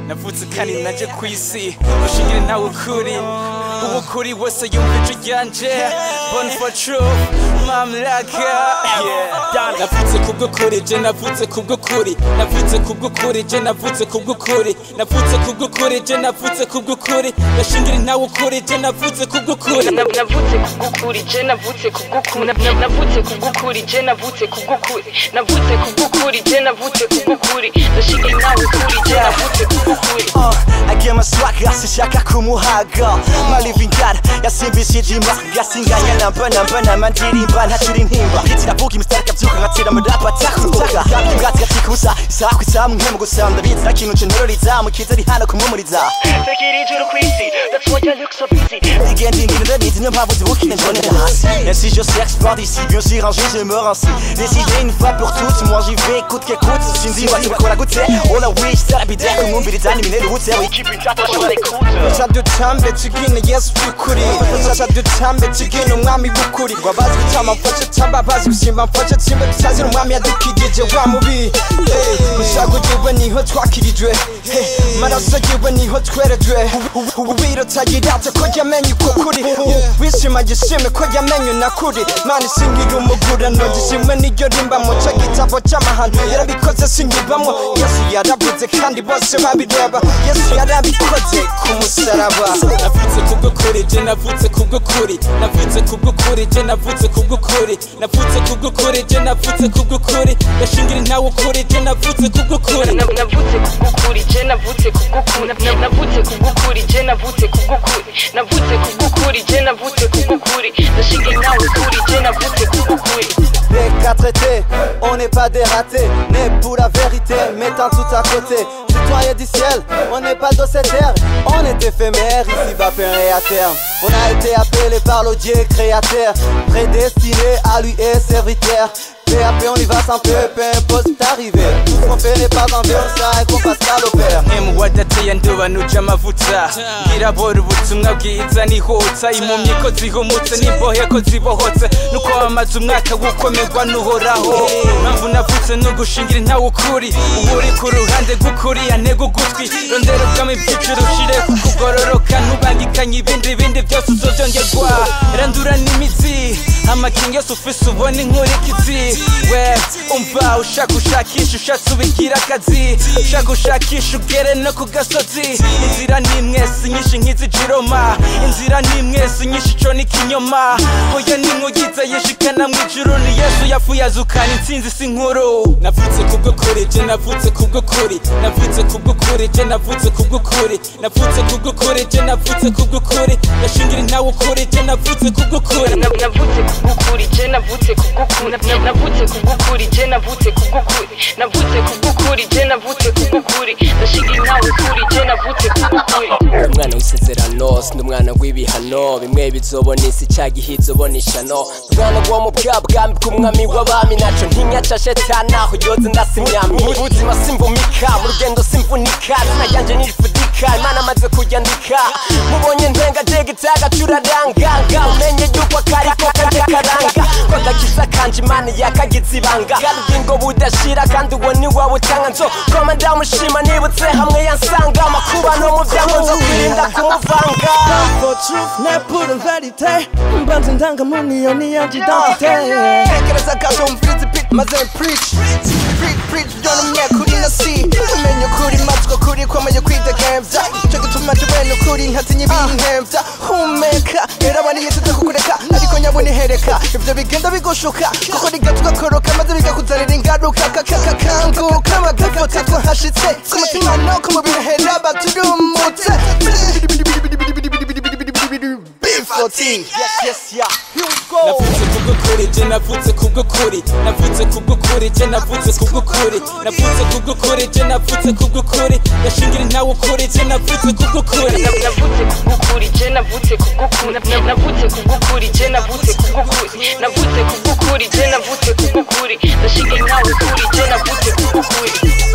navutse kandi naje ku isi ushingire nawe ukuri uba ukuri wese yumva ijwi ryanjye bone for true mamlaka Yeah. navutse ku bw'ukuri je navutse ku bw'ukuri navutse ku bw'ukuri je navutse ku bw'ukuri navutse ku bw'ukuri je navutse ku bw'ukuri ndashingire nawe ukuri je navutse ku bw'ukuri Na- navutse ku bw'ukuri je navutse ku bw'ukuri Na- navutse ku bw'ukuri je navutse ku bw'ukuri navutse ku bw'ukuri je navutse ku bw'ukuri ndashimye nawe ukuri je navutse ku bw'ukuri Uh, agema swagger sishaka kumuhaga maliving god yasimbishije imbaga singanya namba namba namba ndirimba ntacira intimba itiravuga imisitari kabyuka ngatira amadapa atakuvuga yabyo ubwatsi gatikubusa isaha ku isaha mu nkemu gusa ndabizira kintu nce ntororiza mukiza ari hano kumumuriza tekera ijuru ku isi that's why I look so busy Again, des mille de nids, ne pas vous aucune journée de race. Et si je sais exploit d'ici, bien sûr, un jour je me rince. Décidé une fois pour toutes, moi j'y vais, coûte que coûte. Shinzi, va tu vas quoi la goûter? Oh la wish, ça la bidère, comme mon billet animé, le route, c'est oui. ikipe itafashe l'écoute nsadutambe tugine yesu by'ukuri nsadutambe tugine umwami w'ukuri ngo abazi gutama mfashe tamba abazi gusimba mfashe tsimba tutazira umwami yadukigije wa mubi Hey, gushaka ugirwe niho twakirijwe Hey, maraso agirwe niho twerejwe ubiro tagirate ko yamenye uko kuri wishima gishime ko yamenye nakuri mana isingira umugurano gishimwe n'iryo rimbamo cyo gitabo cy'amahano yarabikoze singibamo yesu yaravuze kandi bose babireba yesu yarabikoze ku musaraba navutse ku bw'ukuri je navutse ku bw'ukuri navutse ku bw'ukuri je navutse ku bw'ukuri navutse ku bw'ukuri je navutse ku bw'ukuri ndashingire nawe ukuri je navutse ku bw'ukuri Na- navutse ku bw'ukuri je navutse ku bw'ukuri Na- navutse ku bw'ukuri je navutse ku bw'ukuri navutse ku bw'ukuri je navutse ku bw'ukuri ndashimye nawe ukuri je navutse ku bw'ukuri Les quatre étés, on n'est pas des ratés, né pour la vérité, mettant tout à côté. Citoyen du ciel, on n'est pas de cette terre, on est éphémère, ici va périr à terme. On a été appelé par le Dieu créateur, prédestiné à lui et serviteur. PAP, on y va sans peu, peu importe d'arriver. Tout ce qu'on fait n'est pas en vain, ça et qu'on passe à l'opère. emu wadateye ndobanuje amavuta bwirabora ubutumwa bwiza nihutsa impumyi ko zihumutse n'imbohe ko zibohotse nuko wamaze umwaka gukomerwa n'uhoraho mpamvu navutse nugushingira ntawe ukuri uba uri ku ruhande rw'ukuri antega ugutwi rondera ubwami bw'ijuru ushire ku kugororoka ntubangikanye ibindi bindi byose uzobyongerwa randura n'imitsi amakingi yose ufise ubona inkurikizi we umva ushaka ushakisha ushatse ubigira akazi ushaka gushakisha ugere no ku gasozi inzira ni imwe si nyinshi nk'izijiroma inzira ni imwe si nyinshi co ni kinyoma oya n'inkugize yishikana mu ijuru ni yesu yapfuye azukana intsinzi si nkuru navutse ku bw'ukuri je navutse ku bw'ukuri navutse ku bw'ukuri je navutse ku bw'ukuri navutse ku bw'ukuri je navutse ku bw'ukuri ndashingire nawe ukuri je navutse ku bw'ukuri Na- navutse ku bw'ukuri je navutse ku bw'ukuri Na- na- navutse ku bw'ukuri je navutse ku bw'ukuri navutse ku bw'ukuri je navutse ku bw'ukuri ndashimye nawe ukuri je navutse ku bw'ukuri umwana w'isezerano sindi umwana w'ibihano bimwe bizobona isi cya gihizo ubona ishano umwana wo mu bwa bwami bw'umwami w'abami nacyo ntinya ca shetani aho yoze ndasimyami mu buzima simvumika mu rugendo simvunika izina ryanjye nirifudika imana amaze kuryandika mubonye ntenga jega itaga curaranganga umenye yuko akari ko kajya karanga ko agakiza kanje imana yakagize ibanga bw'ingo budashira kandi uwo ni wowe utanga nzo koma ndamushima nibutse hamwe yansanga amakuba no mu byango nzo kwirinda kumuvanga for truth, n'est pour une vérité. Une bande d'indangamuntu, iyo ni yo identité. Tekereza gato umvirize beat maze preach Preach, preach, byona umwekuri na si Umenye ukuri matwi ukuri kwamaye kwidegembya Cyo gituma tubene ukuri ntatinya ibintembya Humeka, era abandi yiteze kukureka Ariko nyabona ihereka Ibyo bigenda bigushuka Kuko rigata ugakoroka maze bikakuzanira ingaruka Kakakanguka abagafota twahashitse Ku mutima no ku mubiri hera baturumutse B14 Yes, yes, yeah Here we go navutse ku bw'ukuri je navutse ku bw'ukuri navutse ku bw'ukuri je navutse ku bw'ukuri navutse ku bw'ukuri je navutse ku bw'ukuri ndashingire nawe ukuri je navutse ku bw'ukuri Na- navutse ku bw'ukuri je navutse ku bw'ukuri Na- navutse ku bw'ukuri je navutse ku bw'ukuri navutse ku bw'ukuri je navutse ku bw'ukuri ndashimye nawe ukuri je navutse ku bw'ukuri